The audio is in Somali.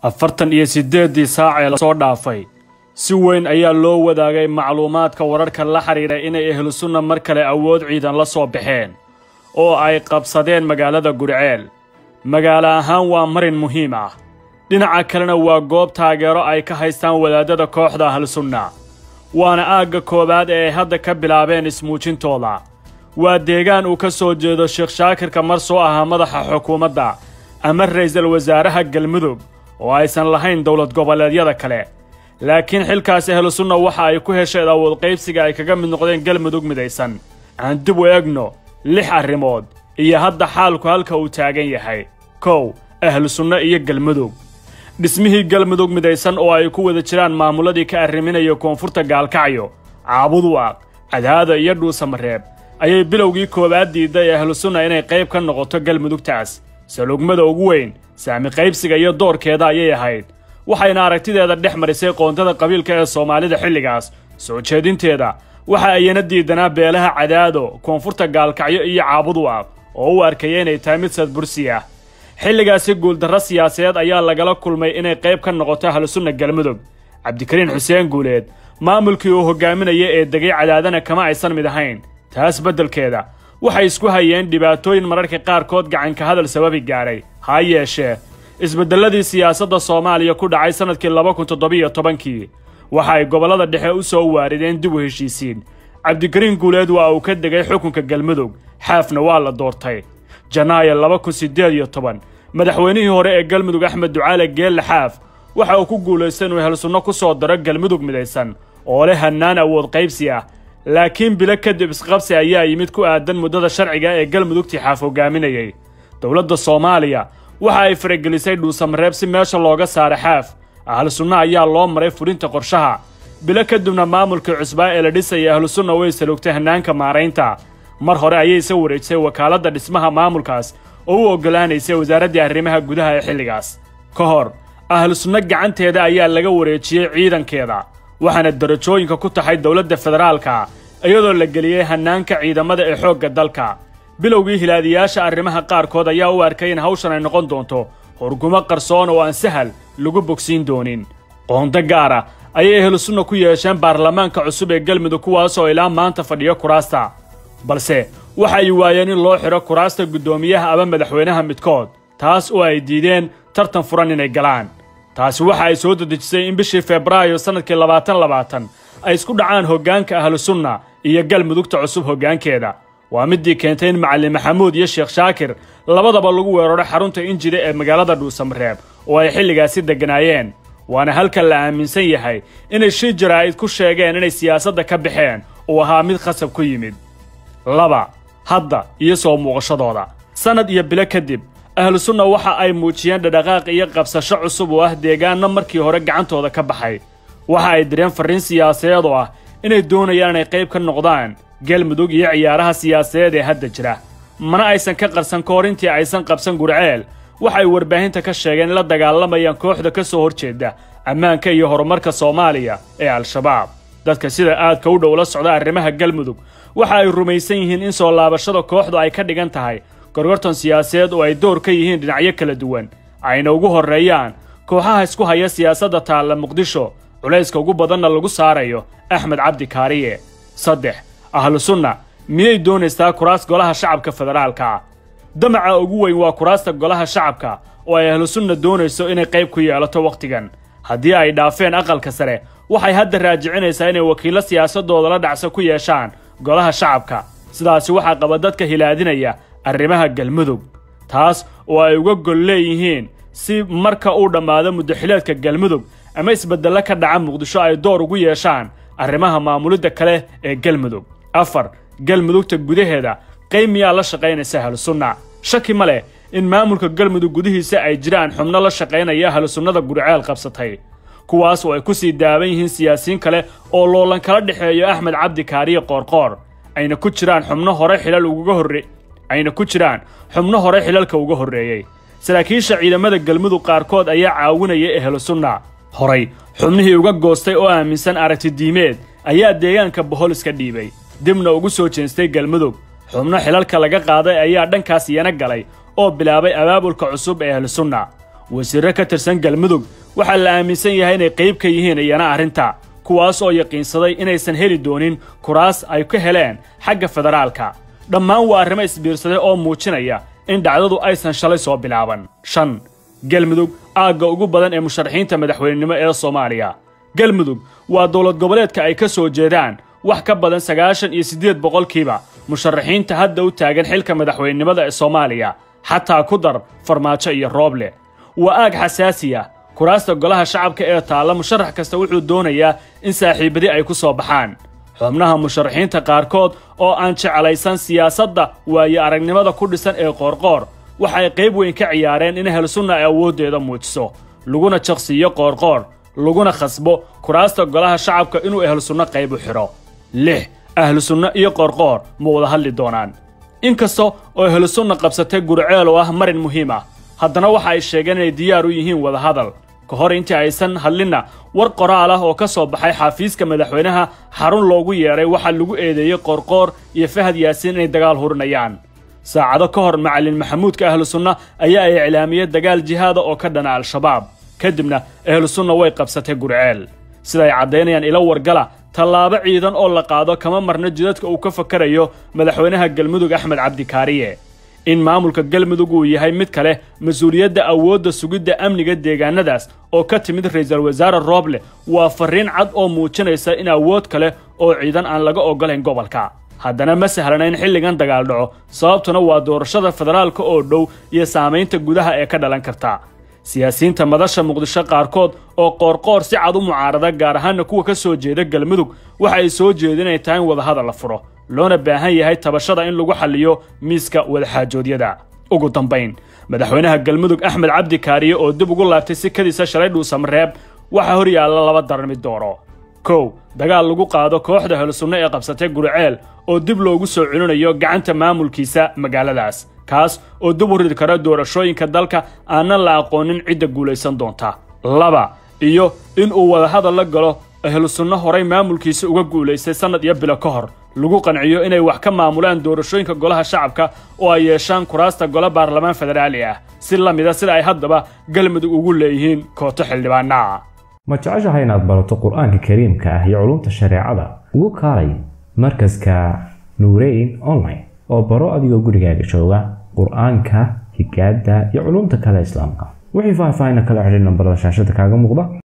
afartan iyo siddeeddii saac ee lasoo dhaafay si weyn ayaa loo wadaagay macluumaadka wararka la xidhiidha inay ahlusunna mar kale awood ciidan la soo baxeen oo ay qabsadeen magaalada gudceel magaalo ahaan waa marin muhiim ah dhinaca kalena waa goob taageero ay ka haystaan wadaadada kooxda ahlusunna waana aagga koowaad ee ay hadda ka bilaabeen ismuujintooda waa deegaan uu ka soo jeedo sheekh shaakirka mar soo ahaa madaxa xukuumadda ama ra'iisul wasaaraha galmudug oo aysan lahayn dowlad goboleedyada kale laakiin xilkaas ahlusunna waxa ay ku hesheen awood qaybsiga ay kaga mid noqdeen galmudug midaysan aan dib u egno lix arrimood iyo hadda xaalku halka uu taagan yahay kow ahlusunno iyo galmudug dhismihii galmudug midaysan oo ay ku wada jiraan maamuladii ka arriminaya koonfurta gaalkacyo caabuduwaaq cadaada iyo dhuusamareeb ayay bilowgii koowaad diidday ahlusunna inay qayb ka noqoto galmudugtaas salugmada ugu weyn saami qaybsiga iyo doorkeeda ayay ahayd waxayna aragtideeda dhex marisay qoontada qabiilka ee soomaalida xilligaas soo jeedinteeda waxa ayana diidanaa beelaha cadaado koonfurta gaalkacyo iyo caabuduwaaq oo u arkaya inay tahay mid sadbursi ah xilligaasi guuldarro siyaasadeed ayaa lagala kulmay inay qayb ka noqoto ahlusunna galmudug cabdikariin xuseen guuleed maamulkii uu hogaaminaya ee degay cadaadana kama aysan mid ahayn taas beddelkeeda waxay isku hayeen dhibaatooyin mararka qaarkood gacanka hadal sababi gaadhay ha yeeshee isbeddelladii siyaasadda soomaaliya ku dhacay sannadkii laba kun toddobiyo tobankii waxa ay gobollada dhexe u soo waarideen dib u heshiisiin cabdikariin guuleed waa uu ka degay xukunka galmudug xaafna waa la doortay janaayo laba kun siddeed iyo toban madaxweynihii hore ee galmudug axmed ducaale geelle xaaf waxa uu ku guulaystay inuu helsunno ku soo daro galmudug midaysan oo leh hannaan awood qaybsi ah laakiin bilo kadib isqabsi ayaa yimid ku aadan muddada sharciga ee galmudugtii xaaf hogaaminayay dowladda soomaaliya waxa ay faragelisay dhuusamareeb si meesha looga saara xaaf ahlusunna ayaa loo maray fulinta qorshaha bilo kadibna maamulkii cusbaa ee la dhisaya ahlusunna way salugtay hannaanka maaraynta mar hore ayay isa wareejisay wakaaladda dhismaha maamulkaas oo u oggolaanaysay wasaaraddii arrimaha gudaha ee xilligaas ka hor ahlusunno gacanteeda ayaa laga wareejiyey ciidankeeda waxaana darajooyinka ku taxay dowladda federaalka iyadoo la geliyey hannaanka ciidamada ee xoogga dalka bilowgii hilaadiyaasha arrimaha qaarkood ayaa u arkay in hawshan ay noqon doonto horgumo qarsoon oo aan sahal lagu bogsiin doonin qoonto gaara ayay ahlusunna ku yeesheen baarlamaanka cusub ee galmudug kuwaasoo ilaa maanta fadhiyo kuraasta balse waxa ay waayeen in loo xidho kuraasta guddoomiyaha ama madaxweynaha midkood taas oo ay diideen tartan furan inay galaan taasi waxa ay soo dedejisay in bishii febraayo sannadkii labaatan labaatan ay isku dhacaan hoggaanka ahlusunna iyo galmudugta cusub hoggaankeeda waa middii keentay in macallin maxamuud iyo sheekh shaakir labadaba lagu weeraro xarunta injida ee magaalada dhuusamareeb oo ay xilligaasi degganaayeen waana halka la aaminsan yahay inay shii jaraa'id ku sheegeen inay siyaasadda ka baxeen uu ahaa mid khasab ku yimid laba hadda iyo soo muuqashadooda sannad iyo bilo kadib ahlusunna waxa ay muujiyeen dhadhaqaaq iyo qabsasho cusub oo ah deegaanno markii hore gacantooda ka baxay waxa ay direen farriin siyaasadeed oo ah inay doonayaan inay qayb ka noqdaan galmudug iyo ciyaaraha siyaasadeed ee hadda jira mana aysan ka qarsan ka hor intii aysan qabsan gurceel waxa ay warbaahinta ka sheegeen in la dagaalamayaan kooxda ka soo horjeeda ammaanka iyo horumarka soomaaliya ee al-shabaab dadka sida aadka u dhow la socda arrimaha galmudug waxa ay rumaysan yihiin in soo laabashada kooxdu ay ka dhigan tahay gorgortan siyaasadeed oo ay door ka yihiin dhinacyo kala duwan ayna ugu horreeyaan kooxaha isku haya siyaasadda taalla muqdisho culayska ugu badanna lagu saarayo axmed cabdi kaariye saddex ahlusunna miyay doonaysaa kuraas golaha shacabka federaalka ah damaca ugu weyn waa kuraasta golaha shacabka oo ay ahlusunna doonayso inay qayb ku yeelato wakhtigan haddii ay dhaafeen aqalka sare waxay hadda raajicinaysaa inay wakiillo siyaasadooda la dhacso ku yeeshaan golaha shacabka sidaasi waxaa qaba dadka hilaadinaya arrimaha galmudug taas oo ay uga gol leeyihiin si marka uu dhammaado muddaxileedka galmudug ama isbeddello ka dhaca muqdisho ay door ugu yeeshaan arrimaha maamulidda kale ee galmudug afar galmudugta gudaheeda qayb miyaa la shaqaynaysa ahlusunna shaki ma leh in maamulka galmudug gudihiisa ay jiraan xubno la shaqaynaya ahlusunnada gurceel qabsatay kuwaas oo ay ku sii daaban yihiin siyaasiyiin kale oo loolan kala dhexeeyo axmed cabdi kaariye qoorqoor ayna ku jiraan xubno hore xilal ugaga horre ayna ku jiraan xubno hore xilalka uga horreeyey saraakiisha ciidamada galmudug qaarkood ayaa caawinaya ahlusunna horay xubnihii uga goostay oo aaminsan aragti diimeed ayaa deegaanka bohol iska dhiibay dibna ugu soo jeestay galmudug xubno xilalka laga qaaday ayaa dhankaas iyana galay oo bilaabay abaabulka cusub ee ahlusunna wasiirro ka tirsan galmudug waxaa la aaminsan yahay inay qayb ka yihiin iyana arrinta kuwaas oo yaqiinsaday inaysan heli doonin kuraas ay ka heleen xagga federaalka dhammaan waa arrimo isbiirsaday oo muujinaya in dhacdadu aysan shalay soo bilaaban shan galmudug aagga ugu badan ee musharaxiinta madaxweynenimo ee soomaaliya galmudug waa dowlad goboleedka ay ka soo jeedaan wax ka badan sagaashan iyo siddeed boqolkiiba musharaxiinta hadda u taagan xilka madaxweynenimada ee soomaaliya xataa ku dar farmaajo iyo rooble waa aag xasaasi ah kuraasta golaha shacabka ee taalla musharax kasta wuxuu doonayaa in saaxiibadii ay ku soo baxaan xubnaha musharaxiinta qaarkood oo aan jeclaysan siyaasadda waayo aragnimada ku dhisan ee qoorqoor waxa ay qayb weyn ka ciyaareen in helsunna ay awooddeeda muujiso laguna jaqsiiyo qoorqoor laguna khasbo kuraasta golaha shacabka inuu ehlusunno qayb u xidho lix ahlusunno iyo qoorqoor ma wada hadli doonaan inkasta oo ehlusunna qabsatay gurceel oo ah marin muhiim ah haddana waxa ay sheegeen inay diyaar u yihiin wadahadal ka hor intii aysan hadlinna war qoraal ah oo ka soo baxay xafiiska madaxweynaha xarun loogu yeedhay waxaa lagu eedeeyey qoorqoor iyo fahad yaasiin inay dagaal hurinayaan saacado ka hor macalin maxamuudka ahlusunna ayaa ay iclaamiyey dagaal jihaada oo ka dhana al-shabaab kadibna ahlusunna way qabsatay gurceel sida ay caddaynayaan ilo wargala tallaabo ciidan oo la qaado kama marna jidadka uu ka fakarayo madaxweynaha galmudug axmed cabdikaariye in maamulka galmudug uu yahay mid kale mas-uuliyadda awoodda sugidda amniga deegaanadaas oo ka timid ra'iisul wasaare rooble waa farriin cad oo muujinaysa in awood kale oo ciidan aan laga oggolayn gobolka haddana ma sahlana in xilligan dagaal dhaco sababtuna waa doorashada federaalka oo dhow iyo saamaynta gudaha ee ka dhalan karta siyaasiyiinta madasha muqdisho qaarkood oo qoorqoor si cad u mucaarada gaar ahaanna kuwa ka soo jeeda galmudug waxa ay soo jeedin inay tahay in wadahadal la furo loona baahan yahay tabashada in lagu xalliyo miiska wadaxaajoodyada ugu dambayn madaxweynaha galmudug axmed cabdi kaariye oo dib ugu laabtay sikadiisa shalay dhuusamareeb waxaa hor yaalla laba daran mid dooro kow dagaal lagu qaado kooxda helsunno ee qabsatay gurceel oo dib loogu soo celinayo gacanta maamulkiisa magaaladaas kaas oo dib u ridi kara doorashooyinka dalka aanan la aqoonin cidda guulaysan doonta laba iyo in uu wadahadal la galo ahlusunno horay maamulkiisa uga guulaystay sannad iyo bilo ka hor lagu qanciyo inay wax ka maamulaan doorashooyinka golaha shacabka oo ay yeeshaan kuraasta golo baarlamaan federaali ah si la mida sida ay haddaba galmudug ugu leeyihiin kooto xildhibaanaa ma jeceshahay inaad barato qur-aanka kariimka ah iyo culumta shareecada ugu kaalay markaska nuureyn online oo baro adigoo gurigaaga jooga qur-aanka higaada iyo culumta kale islaamka wixii faahfaahin kala xidhin nambarada shaashada kaaga muuqda